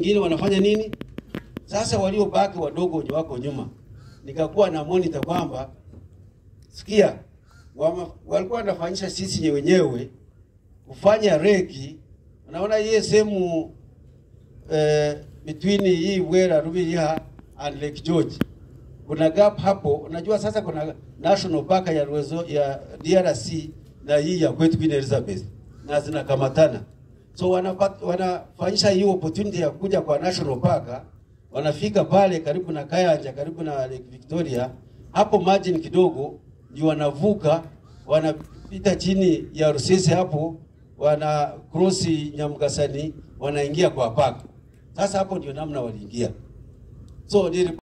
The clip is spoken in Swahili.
wengine wanafanya nini? Sasa waliobaki wadogo wenye wako nyuma, nikakuwa na monitor kwamba sikia, wama, walikuwa wanafanyisha sisi wenyewe kufanya reki. Unaona hii sehemu eh, between hii Bwera Rubiriha and Lake George kuna gap hapo. Unajua sasa kuna national park ya Rwezo, ya DRC na hii ya kwetu Queen Elizabeth na zinakamatana, so wanafanyisha wana hii opportunity ya kuja kwa national park, wanafika pale karibu na Kayanja, karibu na Lake Victoria, hapo margin kidogo ndio wanavuka, wanapita chini ya Rusese hapo, wana cross Nyamgasani, wanaingia kwa park. Sasa hapo ndio namna waliingia so nili